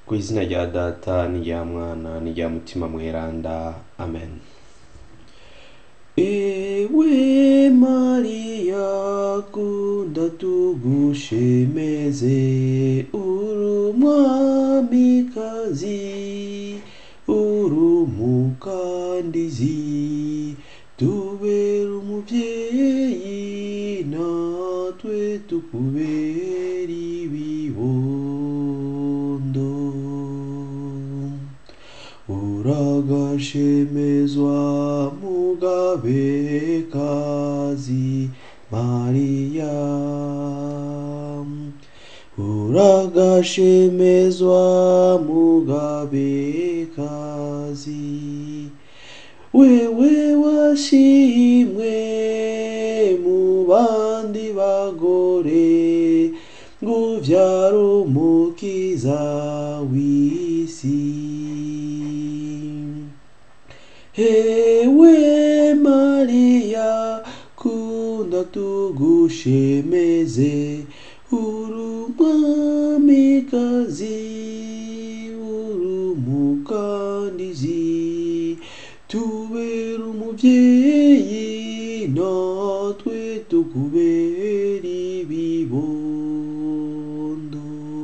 ku izina rya data n'irya mwana n'irya mutima mweranda amen ewe mariya kunda tugushemeze uri umwamikazi uri umukandizi tubera umubyeyi natwe tukubera ibibondo uragashemezwa mugabekazi mariya uragashemezwa mugabekazi wewe washimwe mu bandi bagore ngo uvyare umukiza w'isi hewe mariya kunda tugushemeze uri umwamikazi uri umukandizi tubera umubyeyi natwe tukubera ibibondo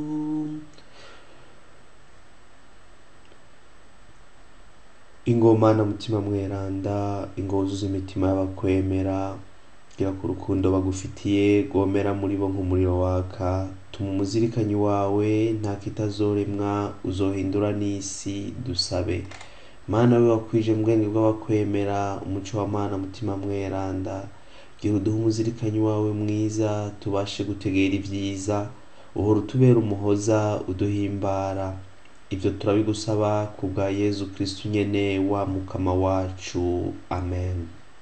ingoma na mutima mweranda ingozi z'imitima y'abakwemera gira ku rukundo bagufitiye rwomera muri bo nk'umuriro waka tuma umuzirikanyi wawe nta kitazoremwa uzohindura n'isi dusabe mana we wakwije mu bwenge bw'abakwemera umuco wa mana mutima mweranda gira uduhe umuzirikanyi wawe mwiza tubashe gutegera ibyiza uhora utubera umuhoza uduhimbara ibyo turabigusaba ku bwa yezu kristu nyene wa mukama wacu amen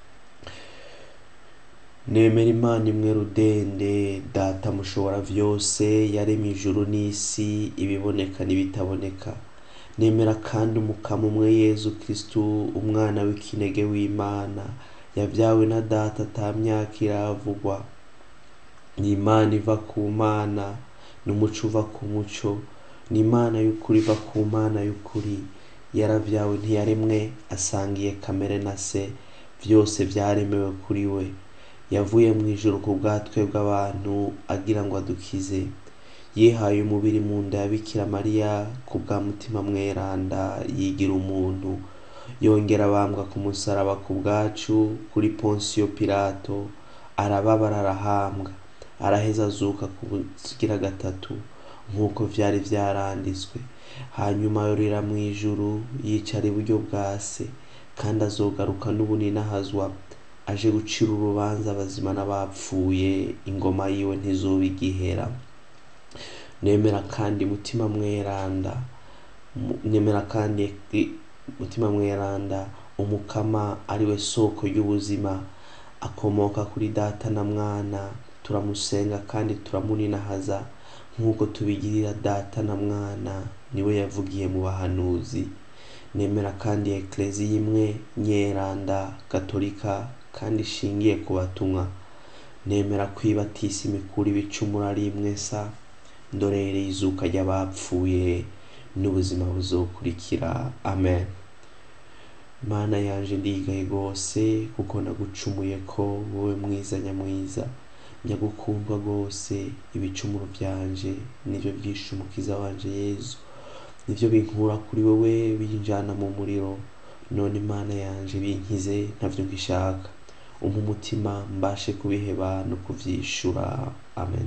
nemera imana imwe rudende data mushobora vyose yaremye ijuru n'isi ibiboneka n'ibitaboneka nemera kandi umukama umwe yezu kristu umwana w'ikinege w'imana yabyawe na data ata myaka iravugwa ni imana iva ku mana n'umuco uva ku muco ni imana y'ukuri iva ku mana y'ukuri yaravyawe ntiyaremwe asangiye kamere na se vyose vyaremewe kuri we yavuye mu ijuru ku bwatwe bw'abantu agira ngo adukize yihaye umubiri mu nda ya bikira mariya ku bwa mutima mweranda yigira umuntu yongera abambwa ku musaraba ku bwacu kuri ponsiyo pilato arababara arahambwa araheza azuka ku bugira gatatu nk'uko vyari vyaranditswe hanyuma yorera mu ijuru yicara iburyo bwa se kandi azogaruka n'ubuninahazwa aje gucira urubanza abazima n'abapfuye ingoma yiwe ntizoba igihera nemera kandi mutima mweranda nemera kandi mutima mweranda umukama ariwe soko y'ubuzima akomoka kuri data na mwana turamusenga kandi turamuninahaza nk'uko tubigirira data na mwana niwe yavugiye mu bahanuzi nemera kandi ekleziya imwe nyeranda katolika kandi ishingiye ku batumwa nemera kwibatisa imikuru ibicumuro ari imwe sa ndorereye izuka ry'abapfuye n'ubuzima buzokurikira amen mana yanje ndigaye rwose kuko nagucumuye ko wowe mwiza nyamwiza nyagukundwa rwose ibicumuro byanje nibyo byishe umukiza wanje yezu nibyo binkura kuri wowe binjana mu muriro none imana yanje binkize ntavyo ngishaka umpa umutima mbashe kubiheba no kuvyishura amen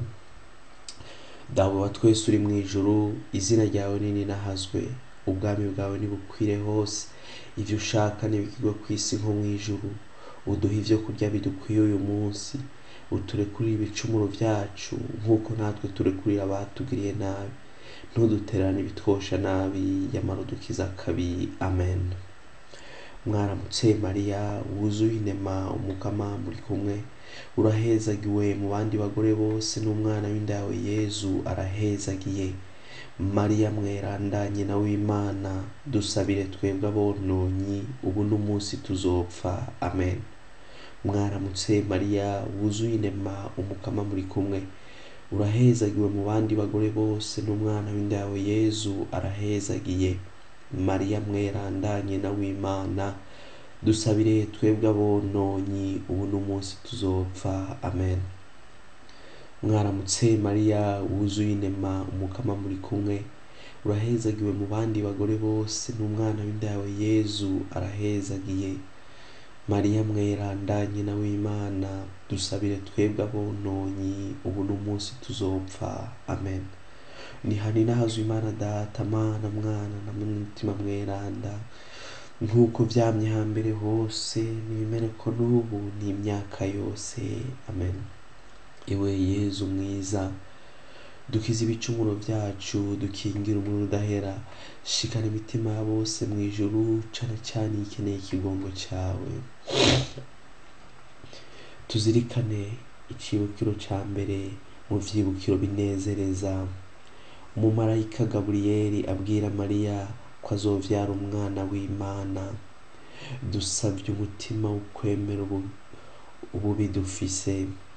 dawe wa twese uri mu ijuru izina ryawe nini nahazwe ubwami bwawe nibukwire hose ivyo ushaka nibikigwe ku isi nko mu ijuru uduha ivyo kurya bidukwiye uyu munsi uturekurire ibicumuro vyacu nk'uko natwe turekurira abatugiriye nabi ntuduterane ibitwosha nabi yamara udukiza kabi amen mwaramutse mariya wuzuye inema umukama muri kumwe urahezagiwe mu bandi bagore bose n'umwana w'inda yawe yezu arahezagiye mariya mweranda nyina w'imana dusabire twebwe abononyi ubu n'umunsi tuzopfa amen mwaramutse mariya wuzuye inema umukama muri kumwe urahezagiwe mu bandi bagore bose n'umwana w'inda yawe yezu arahezagiye mariya mweranda nyina w'imana dusabire twebwe abononyi ubu n'umunsi tuzopfa amen mwaramutse mariya wuzuye inema umukama muri kumwe urahezagiwe mu bandi bagore bose n'umwana w'inda yawe yezu arahezagiye mariya mweranda nyina w'imana dusabire twebwe abononyi ubu n'umunsi tuzopfa amen nihani nahazwe imana data mana mwana na mutima mweranda nk'uko vyamye hambere hose nibimere ko n'ubu n'imyaka yose amen iwe yezu mwiza dukize ibicumuro vyacu dukingira umuriro udahera shikana imitima ya bose mu ijuru cane cane ikeneye ikigongo cawe tuzirikane icibukiro ca mbere mu vyibukiro binezereza umumarayika gaburiyeli abwira mariya ko azovyara umwana w'imana dusavye umutima w'ukwemera ubu ububi dufise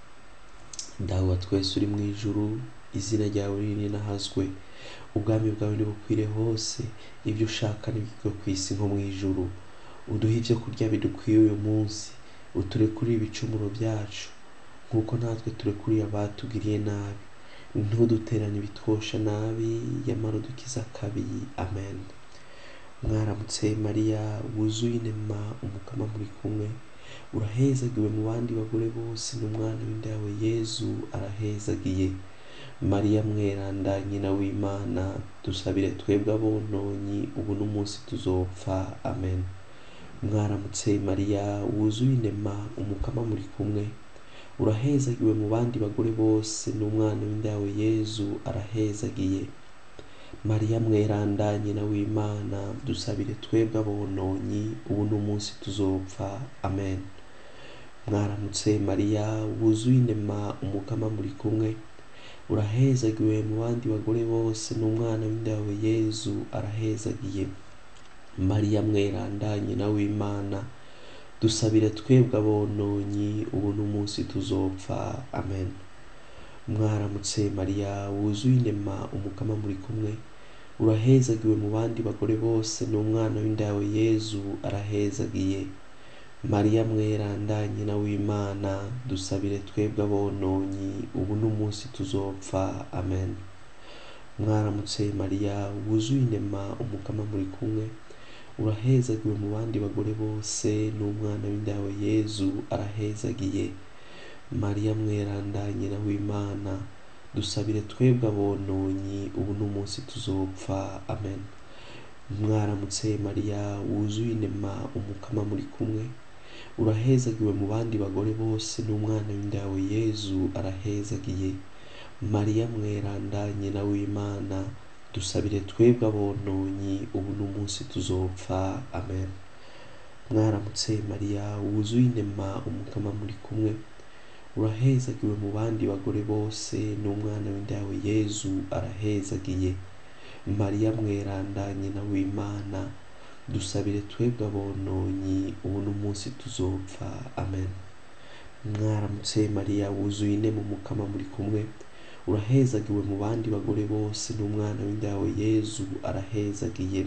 dawe wa twese uri mu ijuru izina ryawe ririnahazwe ubwami bwawe nibukwire hose ibyo ushaka nibigirwe ku isi nko mu ijuru uduhe ibyo kurya bidukwiye uyu munsi uturekurire ibicumuro byacu nk'uko natwe turekuriye abatugiriye nabi ntuduterane ibitwosha nabi yamara udukiza kabi amen mwaramutse mariya wuzuye inema umukama muri kumwe urahezagiwe mu bandi bagore bose n'umwana w'inda yawe yezu arahezagiye mariya mweranda nyina w'imana dusabire twebwe abononyi ubu n'umunsi tuzopfa amen mwaramutse mariya wuzuye inema umukama muri kumwe urahezagiwe mu bandi bagore bose n'umwana w'inda yawe yezu arahezagiye mariya mweranda nyina w'imana dusabire twebwe abononyi ubu n'umunsi tuzopfa amen mwaramutse mariya wuzuye inema umukama muri kumwe urahezagiwe mu bandi bagore bose n'umwana w'inda yawe yezu arahezagiye mariya mweranda nyina w'imana dusabire twebwe abononyi ubu n'umunsi tuzopfa amen mwaramutse mariya wuzuye inema umukama muri kumwe urahezagiwe mu bandi bagore bose n'umwana w'inda yawe yezu arahezagiye mariya mweranda nyina w'imana dusabire twebwe abononyi ubu n'umunsi tuzopfa amen mwaramutse mariya wuzuye inema umukama muri kumwe urahezagiwe mu bandi bagore bose n'umwana w'inda yawe yezu arahezagiye mariya mweranda nyina w'imana dusabire twebwe abononyi ubu n'umunsi tuzopfa amen mwaramutse mariya wuzuye inema umukama muri kumwe urahezagiwe mu bandi bagore bose n'umwana w'inda yawe yezu arahezagiye mariya mweranda nyina w'imana dusabire twebwe abononyi ubu n'umunsi tuzopfa amen mwaramutse mariya wuzuye inema umukama muri kumwe urahezagiwe mu bandi bagore bose n'umwana w'inda yawe yezu arahezagiye mariya mweranda nyina w'imana dusabire twebwe abononyi ubu n'umunsi tuzopfa amen mwaramutse mariya wuzuye inema umukama muri kumwe urahezagiwe mu bandi bagore bose n'umwana w'inda yawe yezu arahezagiye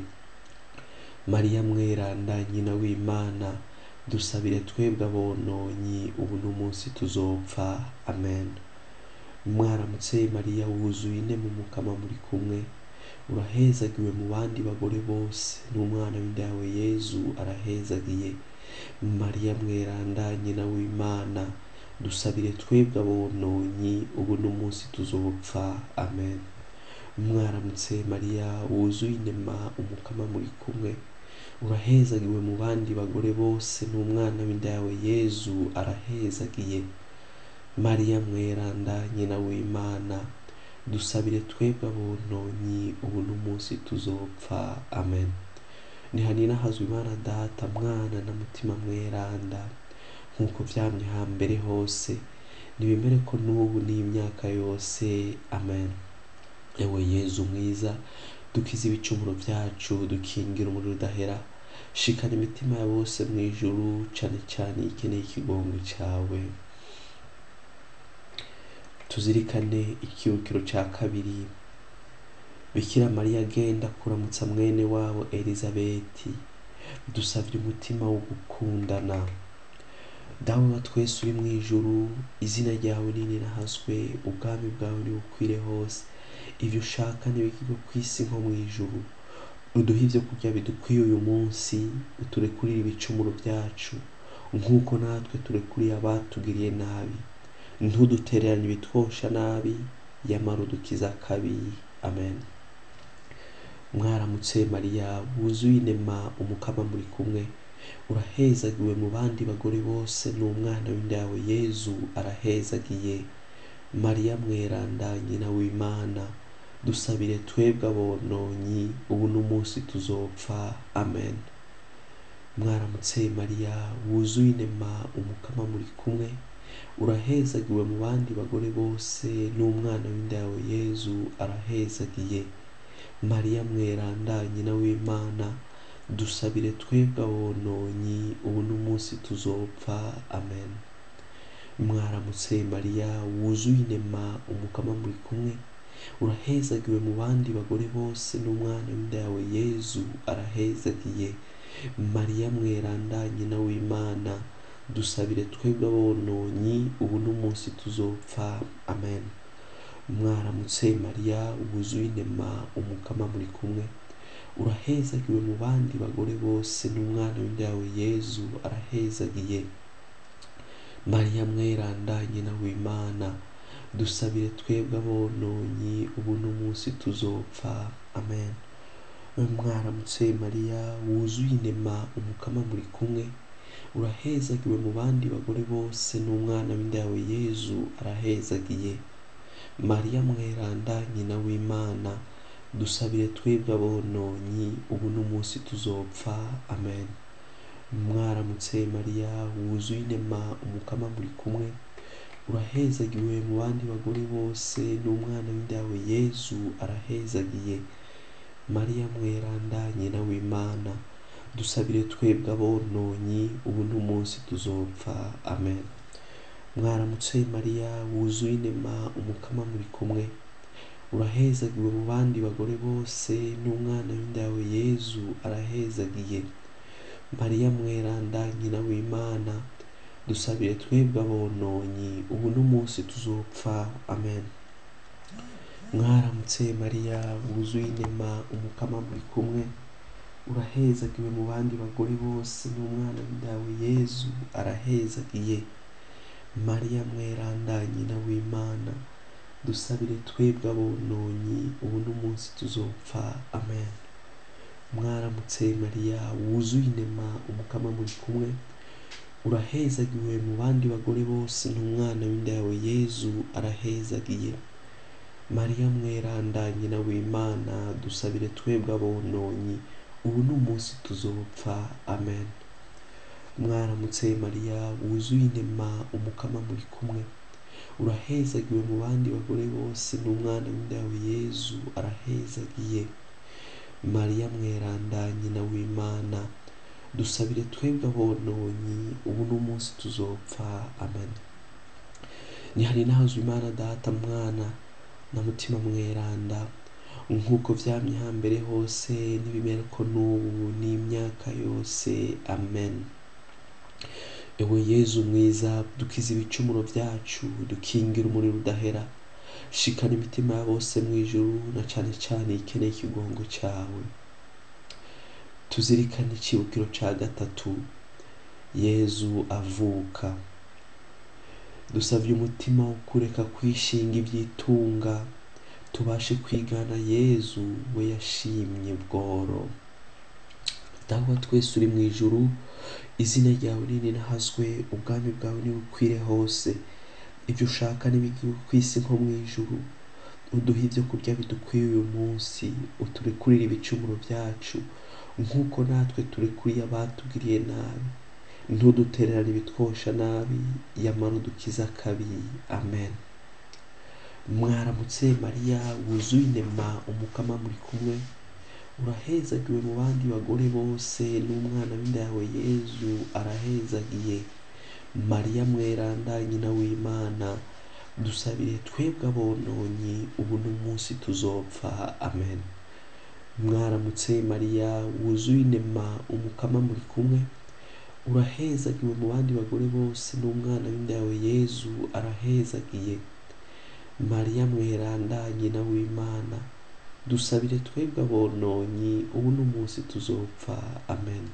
mariya mweranda nyina w'imana dusabire twebwe abononyi ubu n'umunsi tuzopfa amen mwaramutse mariya wuzuye inema umukama muri kumwe urahezagiwe mu bandi bagore bose n'umwana w'inda yawe yezu arahezagiye mariya mweranda nyina w'imana dusabire twebwe abononyi ubu n'umunsi tuzopfa amen mwaramutse mariya wuzuye inema umukama muri kumwe urahezagiwe mu bandi bagore bose n'umwana w'inda yawe yezu arahezagiye mariya mweranda nyina w'imana dusabire twebwe abononyi ubu n'umunsi tuzopfa amen nihanina hazwe imana data mwana na mutima mweranda nk'uko vyamye hambere hose nibemere ko n'ubu n'imyaka yose amen ewe yezu mwiza dukize ibicumuro vyacu dukingira umuriro udahera shikana imitima ya bose mu ijuru cane cane ikeneye ikigongo cawe tuzirikane ikibukiro cya kabiri bikira mariya agenda kuramutsa mwene wabo elizabeti dusabye umutima wo gukundana dawe wa twese uri mu ijuru izina ryawe ninirahazwe ubwami bwawe nibukwire hose ibyo ushaka ntibikigwe ku isi nko mu ijuru uduhe ibyo kurya bidukwiye uyu munsi uturekurire ibicumuro byacu nk'uko natwe turekuriye abatugiriye nabi ntudutererane ibitwosha nabi yamara udukiza akabi amen mwaramutse mariya wuzuye inema umukama muri kumwe urahezagiwe mu bandi bagore bose n'umwana w'inda yawe yezu arahezagiye mariya mweranda nyina w'imana dusabire twebwe abononyi ubu n'umunsi tuzopfa amen mwaramutse mariya wuzuye inema umukama muri kumwe urahezagiwe mu bandi bagore bose n'umwana w'inda yawe yezu arahezagiye mariya mweranda nyina w'imana dusabire twebwe abononyi ubu n'umunsi tuzopfa amen mwaramutse mariya wuzuye inema umukama muri kumwe urahezagiwe mu bandi bagore bose n'umwana w'inda yawe yezu arahezagiye mariya mweranda nyina w'imana dusabire twebwe abononyi ubu n'umunsi tuzopfa amen mwaramutse mariya wuzuye inema umukama muri kumwe urahezagiwe mu bandi bagore bose n'umwana w'inda yawe yezu arahezagiye mariya mweranda nyina w'imana dusabire twebwe abononyi ubu n'umunsi tuzopfa amen mwaramutse mariya wuzuye inema umukama muri kumwe urahezagiwe mu bandi bagore bose n'umwana w'inda yawe yezu arahezagiye mariya mweranda nyina w'imana dusabire twebwe abononyi ubu n'umunsi tuzopfa amen mwaramutse mariya wuzuye inema umukama muri kumwe urahezagiwe mu bandi bagore bose n'umwana w'inda yawe yezu arahezagiye mariya mweranda nyina w'imana dusabire twebwe abononyi ubu n'umunsi tuzopfa amen mwaramutse mariya wuzuye inema umukama muri kumwe urahezagiwe mu bandi bagore bose n'umwana w'inda yawe yezu arahezagiye mariya mweranda nyina w'imana dusabire twebwe abononyi ubu n'umunsi tuzopfa amen mwaramutse mariya wuzuye inema umukama muri kumwe urahezagiwe mu bandi bagore bose n'umwana w'inda yawe yezu arahezagiye mariya mweranda nyina w'imana dusabire twebwe abononyi ubu n'umunsi tuzopfa amen mwaramutse mariya wuzuye inema umukama muri kumwe urahezagiwe mu bandi bagore bose n'umwana w'inda yawe yezu arahezagiye mariya mweranda nyina w'imana dusabire twebwe abononyi ubu n'umunsi tuzopfa amen mwaramutse mariya wuzuye inema umukama muri kumwe urahezagiwe mu bandi bagore bose n'umwana w'inda yawe yezu arahezagiye mariya mweranda nyina w'imana dusabire twebwe abononyi ubu n'umunsi tuzopfa amen ntihari nahazwe imana data mwana na mutima mweranda nk'uko vyamye hambere hose n'ibimera ko n'ubu n'imyaka yose amen ewe yezu mwiza dukiza ibicumuro byacu dukingira umuriro udahera shikana imitima ya bose mu ijuru na cane cane ikeneye ikigongo cyawe tuzirikane icibukiro ca gatatu yezu avuka dusavye umutima wo kureka kwishinga ibyitunga tubashe kwigana yezu we yashimye bworo dawa twese uri mu ijuru izina ryawe ninahazwe ubwami bwawe nibukwire hose ibyo ushaka n'ibigiwe ku isi nko mu ijuru uduhe ibyo kurya bidukwiye uyu munsi uturekurire ibicumuro byacu nk'uko natwe turekuriye abatugiriye nabi ntudutererane ibitwosha nabi yamara udukiza akabi amen mwaramutse mariya wuzuye inema umukama muri kumwe urahezagiwe mu bandi bagore bose n'umwana w'inda yawe yezu arahezagiye mariya mweranda nyina w'imana dusabire twebwe abononyi ubu n'umunsi tuzopfa amen mwaramutse mariya wuzuye inema umukama muri kumwe urahezagiwe mu bandi bagore bose n'umwana w'inda yawe yezu arahezagiye mariya mweranda nyina w'imana dusabire twebwe abononyi ubu n'umunsi tuzopfa amen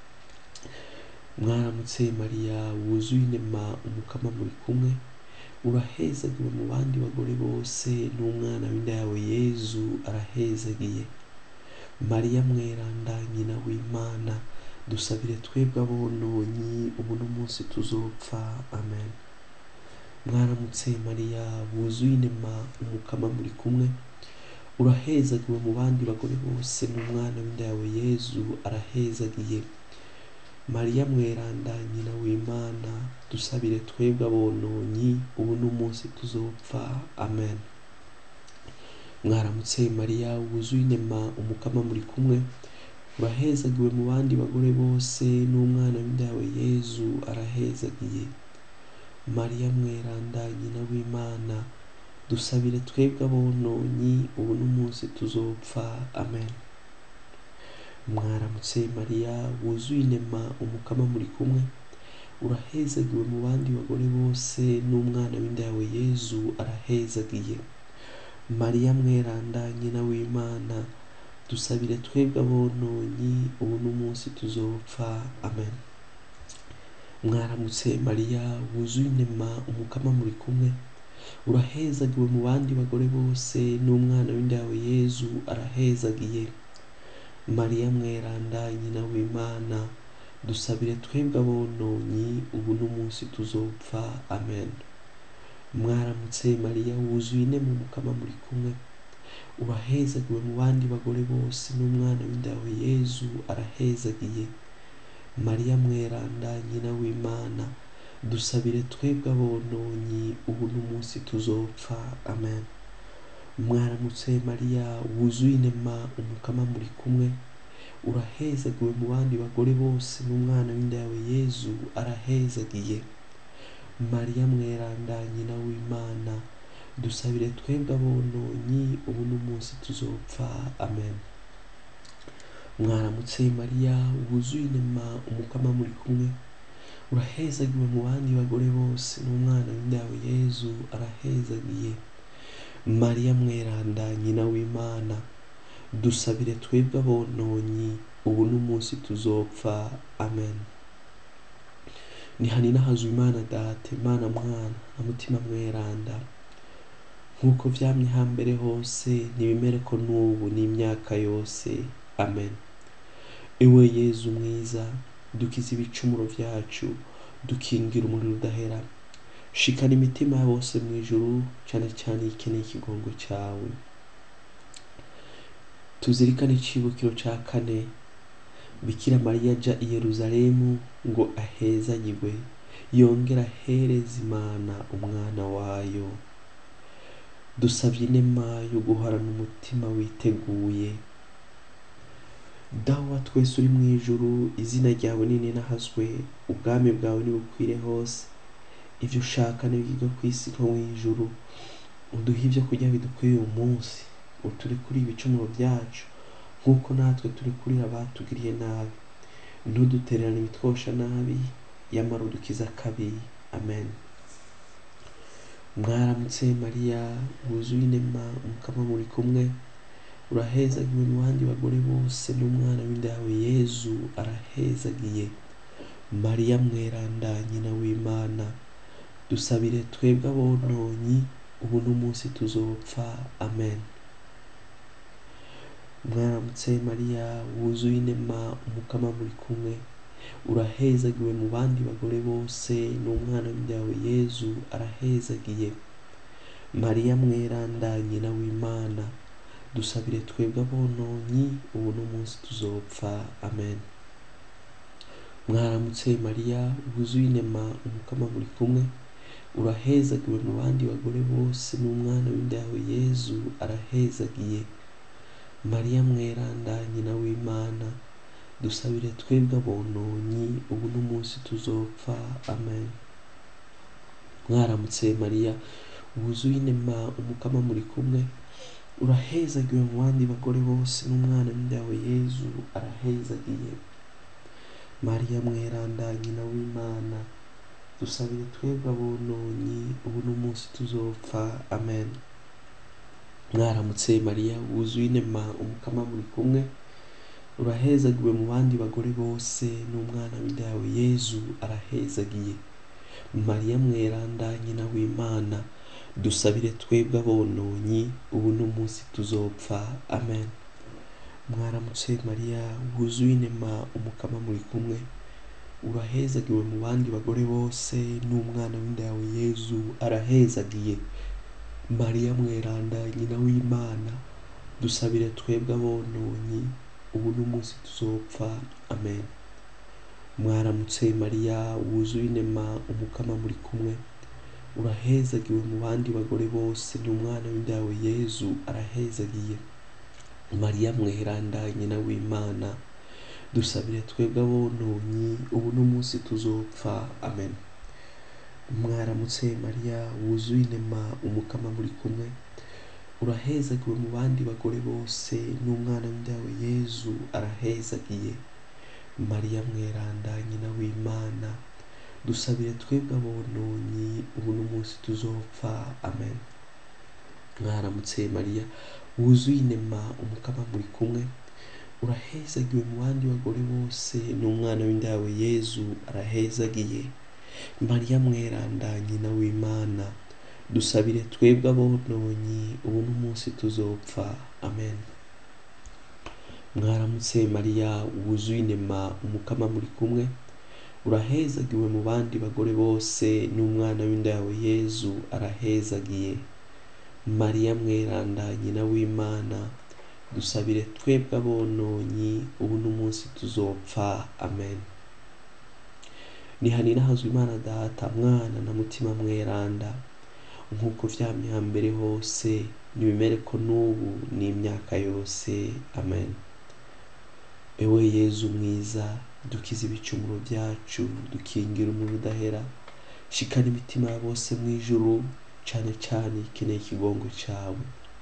mwaramutse mariya wuzuye inema umukama muri kumwe urahezagiwe mu bandi bagore bose n'umwana w'inda yawe yezu arahezagiye mariya mweranda nyina w'imana dusabire twebwe abononyi ubu n'umunsi tuzopfa amen mwaramutse mariya wuzuye inema umukama muri kumwe urahezagiwe mu bandi bagore bose n'umwana w'inda yawe yezu arahezagiye mariya mweranda nyina w'imana dusabire twebwe abononyi ubu n'umunsi tuzopfa amen mwaramutse mariya wuzuye inema umukama muri kumwe urahezagiwe mu bandi bagore bose n'umwana w'inda yawe yezu arahezagiye mariya mweranda nyina w'imana dusabire twebwe abononyi ubu n'umunsi tuzopfa amen mwaramutse mariya wuzuye inema umukama muri kumwe urahezagiwe mu bandi bagore bose n'umwana w'inda yawe yezu arahezagiye mariya mweranda nyina w'imana dusabire twebwe abononyi ubu n'umunsi tuzopfa amen mwaramutse mariya wuzuye inema umukama muri kumwe urahezagiwe mu bandi bagore bose n'umwana w'inda yawe yezu arahezagiye mariya mweranda nyina w'imana dusabire twebwe abononyi ubu n'umunsi tuzopfa amen mwaramutse mariya wuzuye inema umukama muri kumwe urahezagiwe mu bandi bagore bose n'umwana w'inda yawe yezu arahezagiye mariya mweranda nyina w'imana dusabire twebwe abononyi ubu n'umunsi tuzopfa amen mwaramutse mariya wuzuye inema umukama muri kumwe urahezagiwe mu bandi bagore bose n'umwana w'inda yawe yezu arahezagiye mariya mweranda nyina w'imana dusabire twebwe abononyi ubu n'umunsi tuzopfa amen mwaramutse mariya wuzuye inema umukama muri kumwe urahezagiwe mu bandi bagore bose n'umwana w'inda yawe yezu arahezagiye mariya mweranda nyina w'imana dusabire twebwe abononyi ubu n'umunsi tuzopfa amen nihanina hazwa imana data imana mwana na mutima mweranda nk'uko vyamye hambere hose ntibimere ko n'ubu n'imyaka yose amen ewe yezu mwiza dukiza ibicumuro vyacu dukingira umuriro udahera shikana imitima ya bose mu ijuru cyane cyane ikeneye ikigongo cyawe tuzirikane icibukiro ca kane bikira mariya aja i yeruzalemu ngo ahezanyigwe yongera ahereza imana umwana wayo dusabye inema yo guhorana umutima witeguye dawa twese uri mu ijuru izina ryawe nini nahazwe ubwami bwawe nibukwire hose ibyo ushaka nibigirwe ku isi nko mu ijuru uduhe ibyo kurya bidukwiye uyu munsi uturi kuri ibicumuro byacu nk'uko natwe turi kurira abatugiriye nabi ntudutererane ibitwosha nabi yamara udukiza akabi amen mwaramutse mariya wuzuye inema umukama muri kumwe urahezagiwe mu bandi bagore bose n'umwana w'inda yawe yezu arahezagiye mariya mweranda nyina w'imana dusabire twebwe abononyi ubu n'umunsi tuzopfa amen mwaramutse mariya wuzuye inema umukama muri kumwe urahezagiwe mu bandi bagore bose n'umwana w'inda yawe yezu arahezagiye mariya mweranda nyina w'imana dusabire twebwe abononyi ubu n'umunsi tuzopfa amen mwaramutse mariya wuzuye inema umukama muri kumwe urahezagiwe mu bandi bagore bose n'umwana w'inda yawe yezu arahezagiye mariya mweranda nyina w'imana dusabire twebwe abononyi ubu n'umunsi tuzopfa amen mwaramutse mariya wuzuye inema umukama muri kumwe urahezagiwe mu bandi bagore bose n'umwana w'indawe yezu arahezagiye mariya mweranda nyina w'imana dusabire twebwe abononyi ubu n'umunsi tuzopfa amen mwaramutse mariya wuzuye inema umukama muri kumwe urahezagiwe mu bandi bagore bose n'umwana w'indawe yezu arahezagiye mariya mweranda nyina w'imana dusabire twebwe abononyi ubu n'umunsi tuzopfa amen mwaramutse mariya wuzuye inema umukama muri kumwe urahezagiwe mu bandi bagore bose n'umwana w'inda yawe yezu arahezagiye mariya mweranda nyina w'imana dusabire twebwe abononyi ubu n'umunsi tuzopfa amen mwaramutse mariya wuzuye inema umukama muri kumwe urahezagiwe mu bandi bagore bose n'umwana w'inda yawe yezu arahezagiye mariya mweranda nyina w'imana dusabire twebwe abononyi ubu n'umunsi tuzopfa amen mwaramutse mariya wuzuye inema umukama muri kumwe urahezagiwe mu bandi bagore bose n'umwana w'indawe yezu arahezagiye mariya mweranda nyina w'imana dusabire twebwe abononyi ubu n'umunsi tuzopfa amen mwaramutse mariya wuzuye inema umukama muri kumwe urahezagiwe mu bandi bagore bose n'umwana w'indawe yezu arahezagiye mariya mweranda nyina w'imana dusabire twebwe abononyi ubu n'umunsi tuzopfa amen mwaramutse mariya wuzuye inema umukama muri kumwe urahezagiwe mu bandi bagore bose n'umwana w'inda yawe yezu arahezagiye mariya mweranda nyina w'imana dusabire twebwe abononyi ubu n'umunsi tuzopfa amen nihanira hazwi imana data mwana na mutima mweranda nk'uko vyamye hambere hose nibimere ko n'ubu n'imyaka yose amen ewe yezu mwiza dukize ibicumuro byacu dukingira umuriro udahera shikana imitima ya bose mu ijuru cane cane ikeneye ikigongo cawe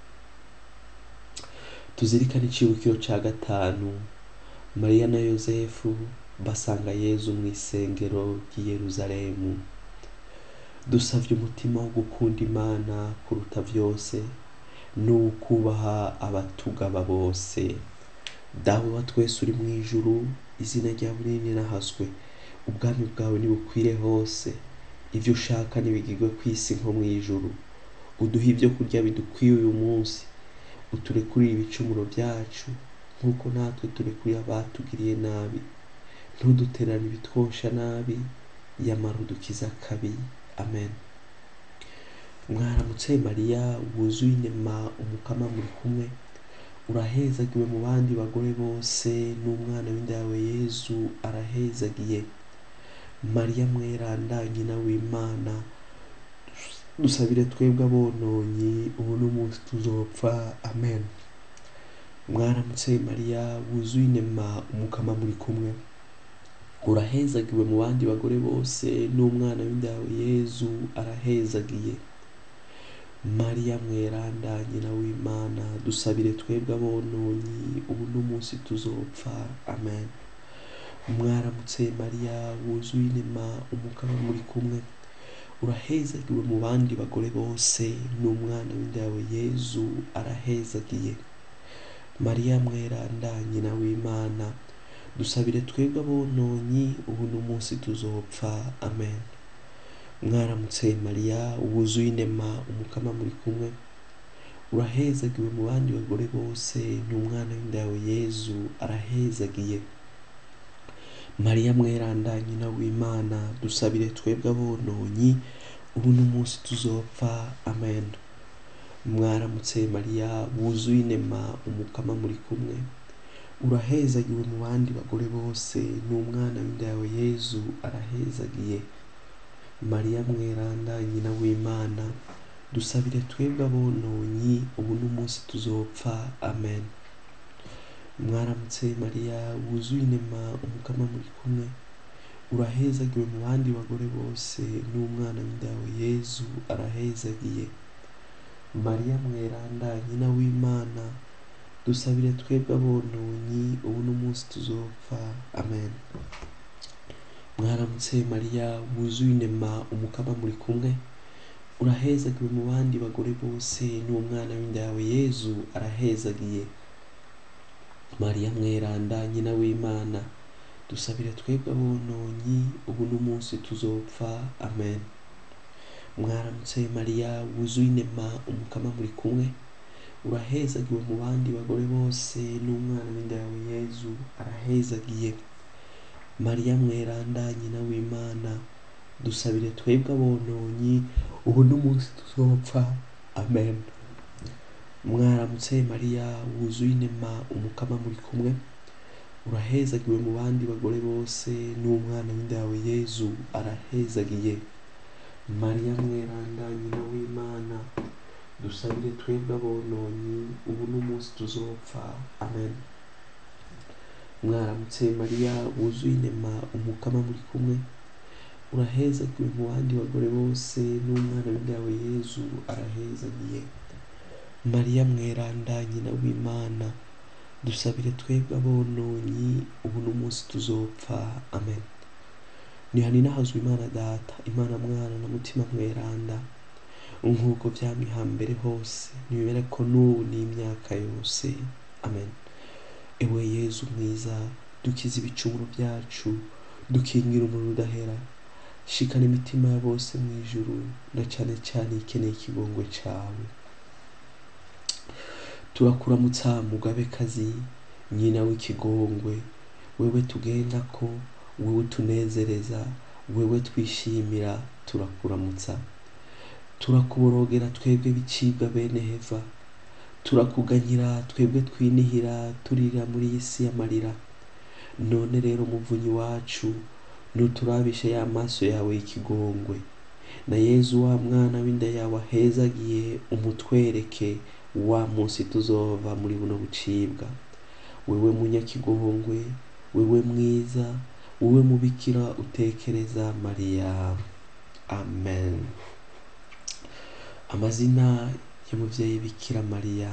tuzirikane icibukiro ca gatanu mariya na yosefu basanga yezu mu isengero ry'i yeruzalemu dusavye umutima wo gukunda imana kuruta vyose n'ukubaha abatugaba bose dawe wa twese uri mu ijuru izina ryawe ninahazwe ubwami bwawe nibukwire hose ivyo ushaka nibigirwe ku isi nko mu ijuru uduhe ibyo kurya bidukwiye uyu munsi uturekurire ibicumuro byacu nk'uko natwe turekuriye abatugiriye nabi ntuduterane ibitwosha nabi yamara udukiza akabi amen mwaramutse mariya wuzuye inema umukama muri kumwe urahezagiwe mu bandi bagore bose n'umwana w'inda yawe yezu arahezagiye mariya mweranda nyina w'imana dusabire twebwe abononyi ubu n'umunsi tuzopfa amen mwaramutse mariya wuzuye inema umukama muri kumwe urahezagiwe mu bandi bagore bose n'umwana w'inda yawe yezu arahezagiye mariya mweranda nyina w'imana dusabire twebwe abononyi ubu n'umunsi tuzopfa amen mwaramutse mariya wuzuye inema umukama muri kumwe urahezagiwe mu bandi bagore bose n'umwana w'inda yawe yezu arahezagiye mariya mweranda nyina w'imana dusabire twebwe abononyi ubu n'umunsi tuzopfa amen mwaramutse mariya wuzuye inema umukama muri kumwe urahezagiwe mu bandi bagore bose n'umwana w'inda yawe yezu arahezagiye mariya mweranda nyina w'imana dusabire twebwe abononyi ubu n'umunsi tuzopfa amen mwaramutse mariya wuzuye inema umukama muri kumwe urahezagiwe mu bandi bagore bose n'umwana w'inda yawe yezu arahezagiye mariya mweranda nyina w'imana dusabire twebwe abononyi ubu n'umunsi tuzopfa amen mwaramutse mariya wuzuye inema umukama muri kumwe urahezagiwe mu bandi bagore bose n'umwana w'inda yawe yezu arahezagiye mariya mweranda nyina w'imana dusabire twebwe abononyi ubu n'umunsi tuzopfa amen mwaramutse mariya wuzuye inema umukama muri kumwe urahezagiwe mu bandi bagore bose n'umwana w'inda yawe yezu arahezagiye mariya mweranda nyina w'imana dusabire twebwe abononyi ubu n'umunsi tuzopfa amen mwaramutse mariya wuzuye inema umukama muri kumwe urahezagiwe mu bandi bagore bose n'umwana w'inda yawe yezu arahezagiye mariya mweranda nyina w'imana dusabire twebwe abononyi ubu n'umunsi tuzopfa amen mwaramutse mariya wuzuye inema umukama muri kumwe urahezagiwe mu bandi bagore bose n'umwana w'inda yawe yezu arahezagiye mariya mweranda nyina w'imana dusabire twebwe abononyi ubu n'umunsi tuzopfa amen mwaramutse mariya wuzuye inema umukama muri kumwe urahezagiwe mu bandi bagore bose n'umwana w'inda yawe yezu arahezagiye mariya mweranda nyina w'imana dusabire twebwe abononyi ubu n'umunsi tuzopfa amen nihaninahazwe imana data imana mwana na mutima mweranda nk'uko byamye hambere hose nibibere ko n'ubu n'imyaka yose amen ewe yezu mwiza dukize ibicumuro byacu dukingira umuriro udahera shikana imitima ya bose mu ijuru na cyane cyane ikeneye ikigongwe cyawe turakuramutsa mugabekazi nyina w'ikigongwe wewe tugenda ko wewe tunezereza wewe twishimira turakuramutsa turakuborogera twebwe bicibwa bene heva turakuganyira twebwe twinihira turira muri iyi si y'amarira none rero muvunyi wacu nuturabishe ya maso yawe y'ikigongwe na yezu wa mwana w'inda yawe ahezagiye umutwereke wa munsi tuzova muri buno bucibwa wewe munyakigongwe wewe mwiza wowe mubikira utekereza mariya amen amazina y'umubyeyi bikira mariya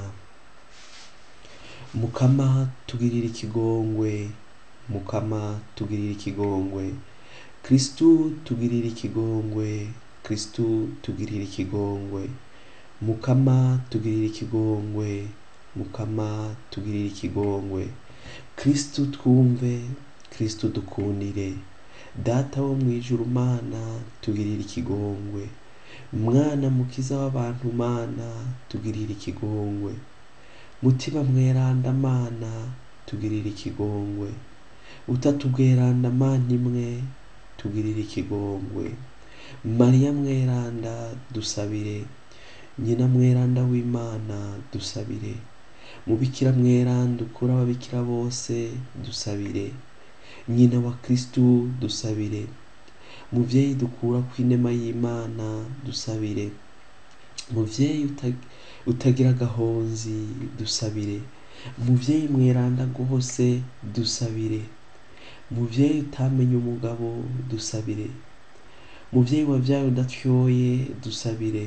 mukama tugirira ikigongwe mukama tugirira ikigongwe kristu tugirira ikigongwe kristu tugirira ikigongwe mukama tugirira ikigongwe mukama tugirira ikigongwe kristu twumve kristu dukundire data wo mu ijuru mana tugirira ikigongwe mwana mukiza w'abantu mana tugirira ikigongwe mutima mweranda mana tugirira ikigongwe utatu bweranda mana imwe tugirira ikigongwe mariya mweranda dusabire nyina mweranda w'imana dusabire mubikira mweranda ukura ababikira bose dusabire nyina wa kristu dusabire muvyeyi dukura ku inema y'imana dusabire muvyeyi uta- utagira agahonzi dusabire muvyeyi mweranda rwose dusabire muvyeyi utamenye umugabo dusabire muvyeyi wavyaye udatyoye dusabire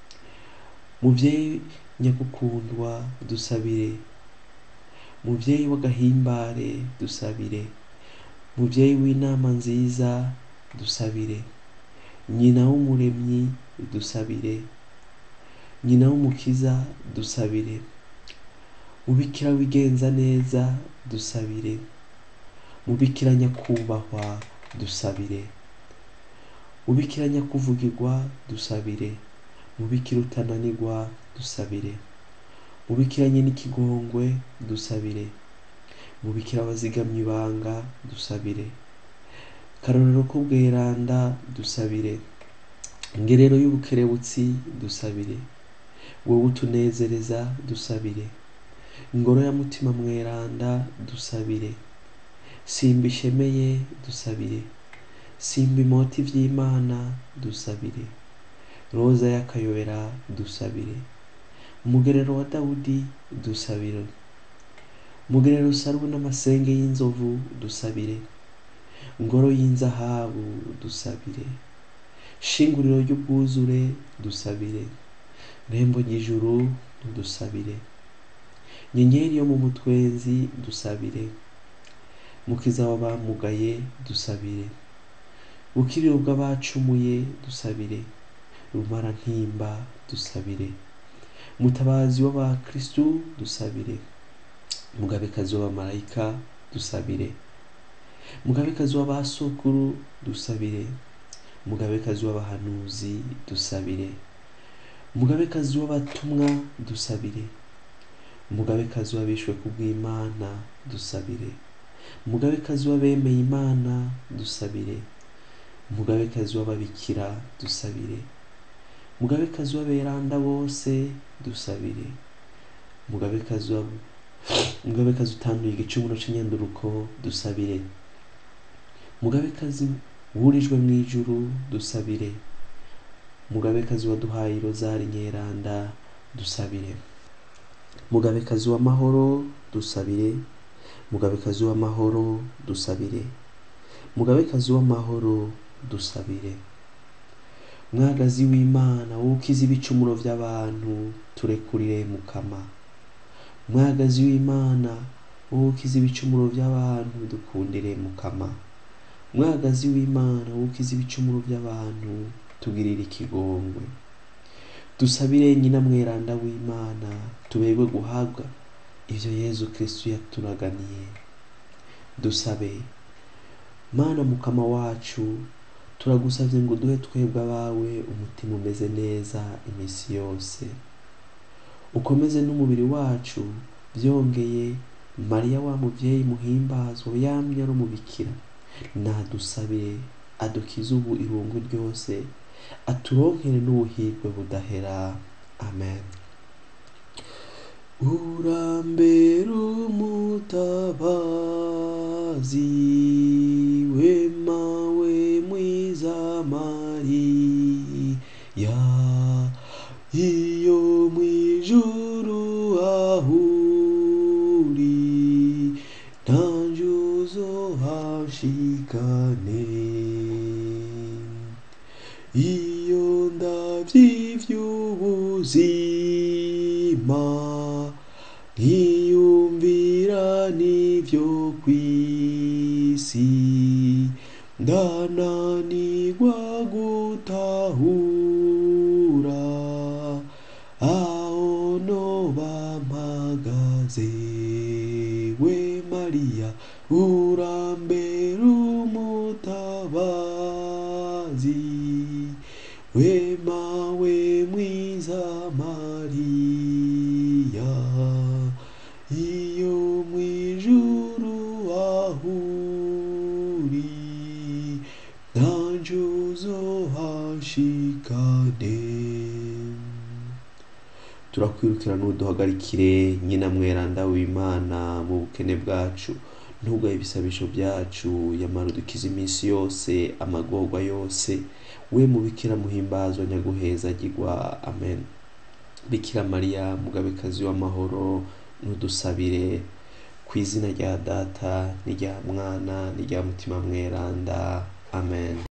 muvyeyi nyagukundwa dusabire muvyeyi w'agahimbare dusabire muvyeyi w'inama nziza dusabire nyina w'umuremyi dusabire nyina w'umukiza dusabire mubikira wigenza neza dusabire mubikira nyakubahwa dusabire mubikira nyakuvugirwa dusabire mubikira utananirwa dusabire mubikiranye n'ikigongwe dusabire mubikira abazigamye ibanga dusabire karorero ko bweranda dusabire ngerero y'ubukerebutsi dusabire wowe utunezereza dusabire ngoro ya mutima mweranda dusabire simba ishemeye dusabire simba imoti vy'imana dusabire roza y'akayobera dusabire umugerero wa dawudi dusabire umugerero usaruwe n'amasenge y'inzovu dusabire ngoro y'inzahabu dusabire shinguriro ry'ubwuzure dusabire rembo ry'ijuru dusabire nyenyeri yo mu mutwenzi dusabire mukiza w'abamugaye dusabire bukiriro bw'abacumuye dusabire rumara ntimba dusabire mutabazi w'abakristu dusabire mugabekazi w'abamarayika dusabire mugabekazi w'abasokuru dusabire mugabekazi w'abahanuzi dusabire mugabekazi w'abatumwa dusabire mugabekazi w'abishwe kubw'imana dusabire mugabekazi w'abemeye imana dusabire mugabekazi w'ababikira dusabire mugabekazi w'aberanda bose dusabire mugabekazi wa mugabekazi utanduye igicumuro c'inyanduruko dusabire mugabekazi wurijwe mu ijuru dusabire mugabekazi waduhaye rozari nyeranda dusabire mugabekazi w'amahoro dusabire mugabekazi w'amahoro dusabire mugabekazi w'amahoro dusabire mwagazi w'imana wukiza ibicumuro by'abantu turekurire mukama mwagazi w'imana wukiza ibicumuro by'abantu dukundire mukama mwagazi w'imana wukiza ibicumuro by'abantu tugirire ikigongwe dusabire nyina mweranda w'imana tuberwe guhabwa ivyo yezu kristu yaturaganiye dusabe mana mukama wacu turagusavye ngo duhe twebwe abawe umutima umeze neza imisi yose ukomeze n'umubiri wacu byongeye mariya wa muvyeyi muhimbazwa yamye ari umubikira nadusabire adukize ubu irungu ryose aturonkere n'ubuhirwe budahera amen urambere umutabazi wemawe mwiza mariya iyo mwijuru ahuri ntanjuzo hashikane iyo ndavy'ivy'ubuzima nkiyumvira n'ivyo kw'isi ndananirwa gutahura aho noba mpagaze we mariya urambere umutabazi wemawe mwiza mariya iyo mwijuru ahuri ntanjuzo hashikane turakwirukira n'uduhagarikire nyina mweranda w'imana mu bukene bwacu ntugaye ibisabisho byacu yamara udukize iminsi yose amagorwa yose we mubikira muhimbazwa nyaguhezagirwa amen bikira mariya mugabekazi w'amahoro n'udusabire ku izina rya data n'irya mwana n'irya mutima mweranda amen